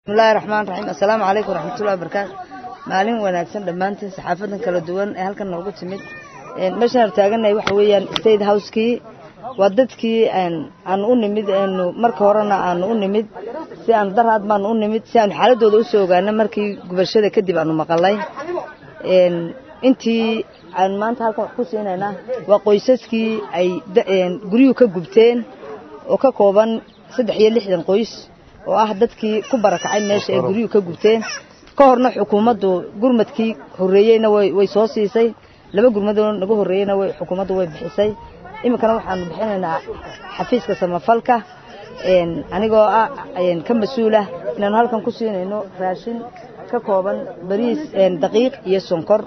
bismillahi raxmaan raxiim assalaamu calaykum waraxmatullahi wabarakaatu maalin wanaagsan dhammaantiin saxaafadan kala duwan ee halkan noogu timid meeshaan hor taaganahay waxa weeyaan state house-kii waa dadkii aanu u nimid nu marka horena aanu u nimid si aanu daraad baanu u nimid si aanu xaaladooda usoo ogaana markii gubashada kadib aanu maqalay intii aanu maanta halkan wax ku siinaynaa waa qoysaskii ay guryuhu ka gubteen oo ka kooban saddex iyo lixdan qoys oo ah dadkii ku barakacay meesha ay guryuhu ka gubteen ka horna xukuumaddu gurmadkii horreeyeyna way soo siisay laba gurmadoo naga horreeyeyna xukuumaddu way bixisay iminkana waxaanu bixinaynaa xafiiska samafalka anigoo ah ka mas-uulah inaanu halkan ku siinayno raashin ka kooban bariis daqiiq iyo sonkor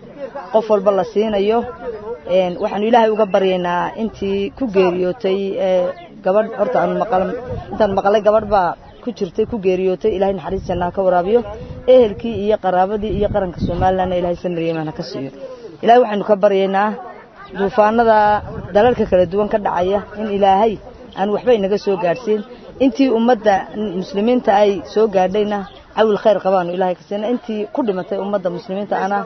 qof walba la siinayo waxaanu ilaahay uga baryaynaa intii ku geeriyootay gabadh horta aanu intaan maqalay gabadh baa ku jirtay ku geeriyootay ilahay naxariis jannaha ka waraabiyo ehelkii iyo qaraabadii iyo qaranka somalilandna ilahay samaryeman ha ka siiyo ilahay waxaynu ka baryaynaa duufaanada dalalka kala duwan ka dhacaya in ilaahay aan waxba inaga soo gaadhsiin intii ummadda muslimiinta ay soo gaadhayna cawil khayr qabaanu ilahay ka siina intii ku dhimatay ummadda muslimiinta ana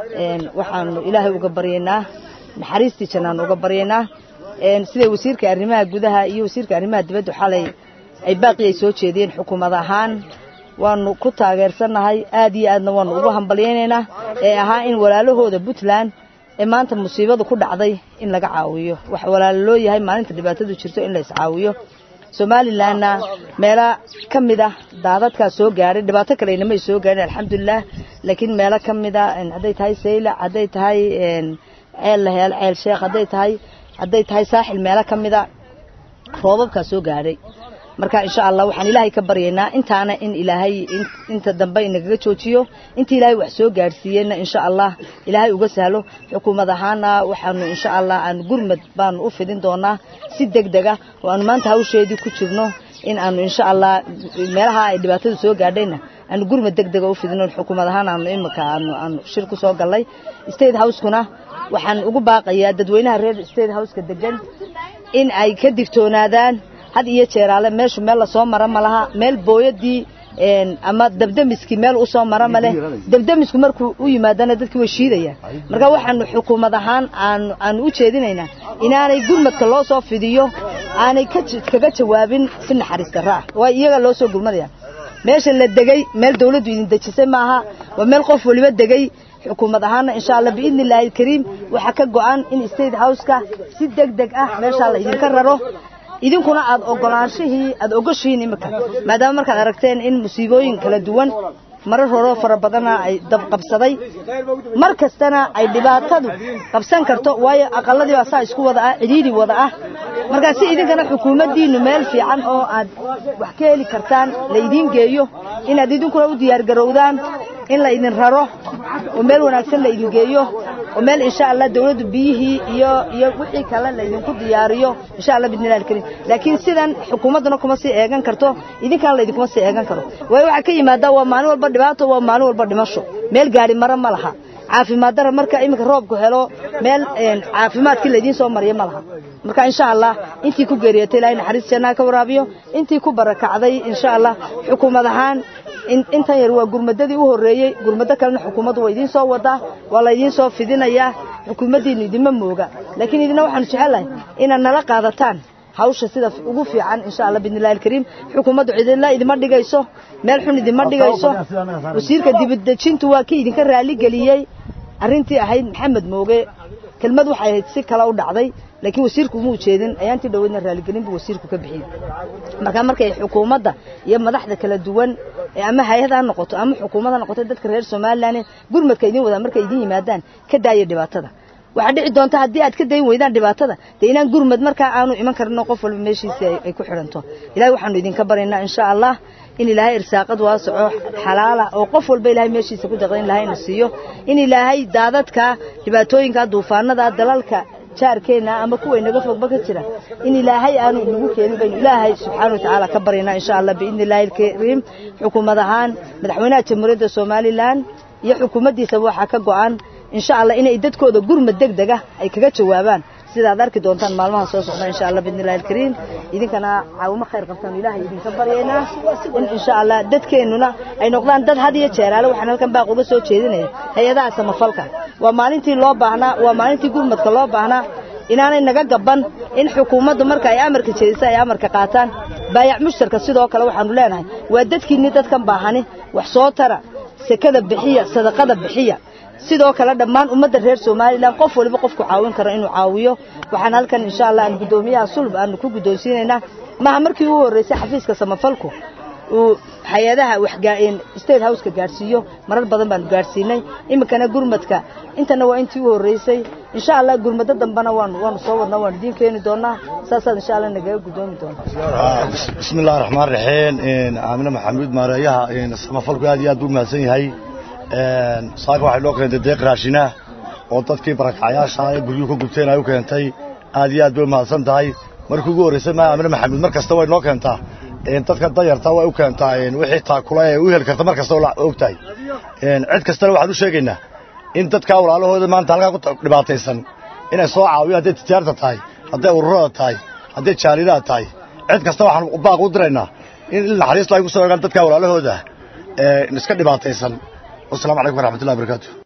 waxaanu ilaahay uga baryaynaa naxariistii jannaanu uga baryaynaa siday wasiirka arrimaha gudaha iyo wasiirka arrimaha dibaddu xalay ay baaqi ay soo jeediyeen xukuumad ahaan waanu ku taageersannahay aad iyo aadna waanu ugu hambalyaynaynaa ee ahaa in walaalahooda puntland ee maanta musiibadu ku dhacday in laga caawiyo wax walaalo loo yahay maalinta dhibaatadu jirto in la iscaawiyo somalilanna meelo ka mid ah daadadkaa soo gaadhay dhibaato kale inamay soo gaadhin alxamdulilah laakiin meelo ka mid a hadday tahay saylac hadday tahay ceel laheel ceel sheekh hadday tahay hadday tahay saaxil meelo ka mid a roobabkaa soo gaadhay marka insha allah waxaan ilaahay ka baryaynaa intaana in ilaahay inta dambe inagaga joojiyo inta ilaahay wax soo gaadhsiiyeyna insha allah ilaahay uga sahlo xukuumad ahaana waxaanu insha allah aan gurmad baanu u fidin doonaa si deg dega oo aanu maanta hawsheedii ku jirno in aanu insha allah meelaha ay dhibaatadu soo gaadhayna aanu gurmad deg dega u fidino xukuumad ahaan aanu imika aanu aanu shir ku soo gallay state house-kuna waxaan ugu baaqayaa dadweynaha reer state house-ka degan in ay ka digtoonaadaan had iyo jeeraale meeshu meel lasoo mara ma laha meel booyadii ama dabdamiskii meel usoo mara ma leh dabdamisku markuu u yimaadana dadkii way shiidayaan marka waxaanu xukuumad ahaan aanu u jeedinaynaa inaanay gurmadka loo soo fidiyo aanay kaga jawaabin si naxariis darra ah waa iyaga loo soo gurmadaya meesha la degay meel dawladdu idin dejisay maaha waa meel qof waliba degay xukuumad ahaana insha allah biidni illaahi alkariim waxaa ka go-an in state house-ka si deg deg ah meeshaa la idinka raro idinkuna aad ogolaanshihii aad ogoshihiin imika maadaama markaad aragteen in musiibooyin kala duwan marar horoo fara badana ay dabqabsaday mar kastana ay dhibaatadu qabsan karto waayo aqaladii baa saa isku wada ah cidhiidhi wada ah markaa si idinkana xukuumaddiinnu meel fiican oo aad wax ka heli kartaan la idiin geeyo inaad idinkuna u diyaargarowdaan in la idin raro oo meel wanaagsan la idin geeyo oo meel insha allah dawladdu biyihii iyo iyo wixii kale la idinku diyaariyo insha allah bidnillahi alkariim laakiin sidan xukuumadduna kuma sii eegan karto idinkana la idinkuma sii eegan karo waayo waxaa ka yimaada waa maalin walba dhibaato waa maalin walba dhimasho meel gaari mara ma laha caafimaad dara marka iminka roobku helo meel caafimaadkii laydiin soo mariya ma laha marka insha allah intii ku geeriyatay ilahay naxariis jannaha ka waraabiyo intii ku barakacday insha allah xukuumad ahaan intan yar waa gurmadadii u horreeyey gurmado kalena xukuumaddu waa idiin soo wadaa waa la idiin soo fidinayaa xukuumaddiinnu idinma mooga laakiin idina waxaanu jecellahay inaad nala qaadataan hawsha sida ugu fiican insha allah bidnillahi alkariim xukuumaddu cidila idima dhigayso meel xun idima dhigayso wasiirka dibadejintu waa kii idinka raaligeliyey arrintii ahayd maxamed mooge kelmad waxay ahayd si kale u dhacday laakiin wasiirku uma ujeedin ayaantii dhoweydna raaligelin buu wasiirku ka bixiyey marka markay xukuumadda iyo madaxda kala duwan ama hay-ad ha noqoto ama xukuumad ha noqoto dadka reer somalilan gurmadka idin wadaa markay idin yimaadaan ka daaya dhibaatada waxaa dhici doonta haddii aad ka dayn weydaan dhibaatada dee inaan gurmad markaa aanu iman karino qof walba meeshiisii ay ku xidhanto ilahay waxaanu idinka baryaynaa insha allah in ilaahay irsaaqad waasaco xalaala oo qof walba ilahay meeshiisa ku daqda in ilaahayna siiyo in ilaahay daadadka dhibaatooyinka duufaanada dalalka jaarkeena ama kuwa inaga fogba ka jira in ilaahay aanu inagu keenin baynu ilaahay subxaana wa tacaala ka baryaynaa insha allah biidni illaahi alkariim xukuumad ahaan madaxweynaha jamhuuriyadda somalilan iyo xukuumaddiisaba waxaa ka go-an insha allah inay dadkooda gurmad deg dega ay kaga jawaabaan sidaad arki doontaan maalmaha soo socda insha allah bidnillahi alkariim idinkana caawimo khayr qabtaan ilaahay idinka baryaynaa in insha allah dadkeennuna ay noqdaan dad had iyo jeeraale waxaan halkan baaq uga soo jeedinaya hay-adaha samafalka waa maalintii loo baahnaa waa maalintii gurmadka loo baahnaa inaanay naga gaban in xukuumaddu marka ay amarka jeedisa ay amarka qaataan baayac mushtarka sidoo kale waxaanu leenahay waa dadkiinni dadkan baahani wax soo tara sekada bixiya sadaqada bixiya sidoo kale dhammaan ummadda reer somalilan qof waliba qofku caawin karo inuu caawiyo waxaan halkan insha allah aan guddoomiyaha sulb aanu ku guddoonsiinaynaa maha markii ugu horreysay xafiiska samafalku uu hay-adaha waxgaaeen state houseka gaadhsiiyo marar badan baanu gaadhsiinay iminkana gurmadka intana waa intii u horreysay insha allah gurmado dambena waanu waanu soo wadnaa waanu idiin keeni doonaa saasaad insha allah nagaga guddoomi doontaa bismi illahi raxmaan raxiim aamine maxamuud maareeyaha samafalku aad iyo aad buu mahadsan yahay saaka waxay noo keentay deeq raashina oo dadkii barakacyaasha ee guryuhu ka gubteen ay u keentay aad iyo aad bay mahadsan tahay markii ugu horreysay ma aamine maxamuud mar kasta way noo keentaa dadka danyarta way u keentaa wixii taakula ee u heli karta mar kasta og tahay cid kastana waxaan u sheegaynaa in dadkaa walaalahooda maanta halkaa ku dhibaataysan inay soo caawiyo hadday tijaarta tahay hadday ururada tahay hadday jaalidaha tahay cid kasta waxaan baaq u diraynaa in naxariista ay ku soo egaan dadkaa walaalahooda iska dhibaataysan wasalaamu calaykum waraxmatullahi wabarakaatu